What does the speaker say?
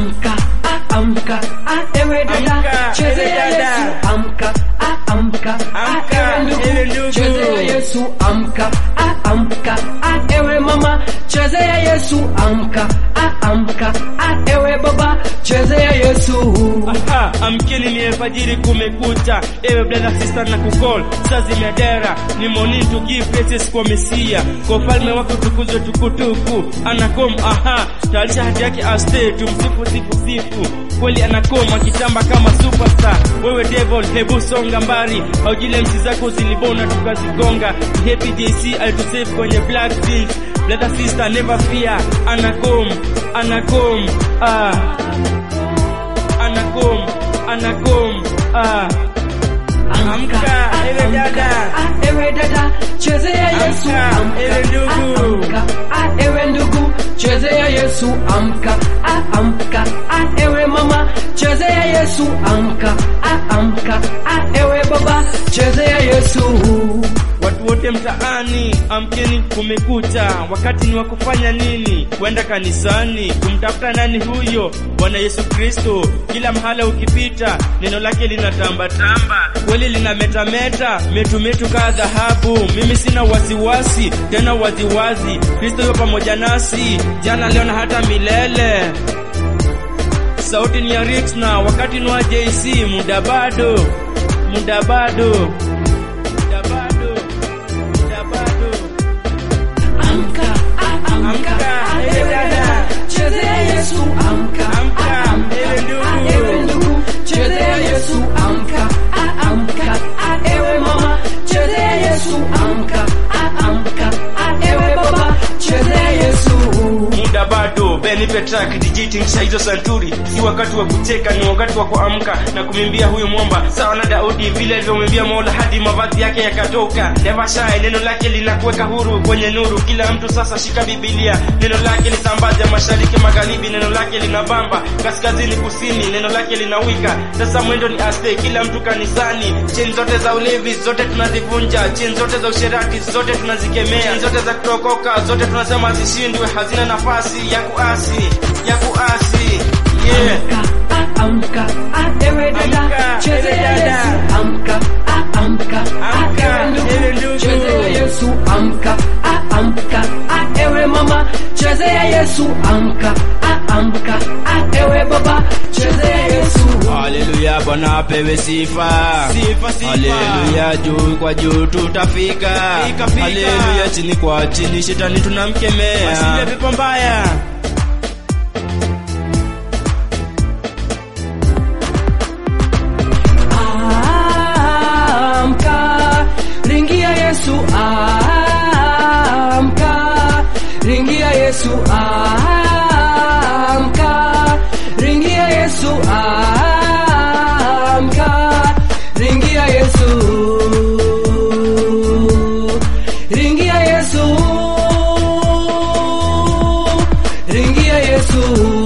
amka ah, amka ah, ewe dada Amka, chezea ewe dada. Yesu amka ah, amka Amka, ah, ewe ewe ndugu ndugu. chezea Yesu amka ah, amka ah, ewe mama chezea Yesu amka ah, amka ah, ewe baba chezea Yesu Aha, amkeni ni alfajiri kumekucha, ewe brother sister na kukol saa zimedera, ni morning to give praises kwa Mesia, kwa ufalme wake utukuzwe tukutuku. Anakom, aha, tayarisha hati yake aste, tumsifu sifu sifu, kweli anakom akitamba kama superstar. Wewe devil, hebu songa mbari, aujile msi zako zilibona tukazigonga. Happy JC alitusave kwenye black jeans, brother sister never fear, anakom, anakom, ah anakom anakom ah Amka, ewe dada. ah, ewe dada chezea Yesu Amka, amka ewe ndugu. ah, amka ah, ewe ndugu chezea Yesu amka ah, amka ah, ewe mama chezea Yesu amka ah, amka ah, ewe baba chezea Yesu watu wote mtaani amkeni kumekucha wakati ni wa kufanya nini kwenda kanisani kumtafuta nani huyo bwana yesu kristo kila mahala ukipita neno lake linatambatamba kweli linametameta metumetu kaa dhahabu mimi sina wasiwasi tena waziwazi kristo yupo pamoja nasi jana leo na hata milele sauti ni ya Rixna, wakati ni wa JC, muda bado, muda bado, muda bado, muda bado. amka ah, amka Amka, ah, ewe ewe dada. dada chezea Yesu amka Amka, ah, amka ewe ndugu. ah, ewe ndugu chezea Yesu amka ah, amka ah, ewe mama chezea Yesu amka ah, amka ah, ewe baba chezea Yesu muda bado benipe track dijitingisha hizo santuri si wakati wa kucheka ni wakati wa kuamka na kumwimbia huyu mwomba sawa na daudi vile alivyomwimbia mola hadi mavazi yake yakatoka never shy neno lake linakuweka huru kwenye nuru kila mtu sasa shika bibilia neno lake lisambaze mashariki magharibi neno lake linabamba kaskazini kusini neno lake linawika sasa mwendo ni aste kila mtu kanisani cheni zote za ulevi zote tunazivunja cheni zote za usherati zote tunazikemea cheni zote za kutokoka zote tunasema zishindwe hazina nafasi ya kuasi ya kuasi yeah. amka ah, amka ah, ewe dada Amka, chezea ewe dada. Yesu amka ah, amka Amka, ah, ewe ewe ndugu ndugu. chezea Yesu amka ah, amka ah, ewe mama chezea Yesu amka ah, amka ah, ewe baba chezea Yesu Haleluya, Bwana apewe sifa. Sifa, sifa. Haleluya, juu kwa juu tutafika. Fika, fika. Haleluya, chini kwa chini shetani tunamkemea. Asiye pepo mbaya. amka ringia Yesu amka ringia Yesu amka ringia Yesu amka ringia Yesu ringia Yesu ringia Yesu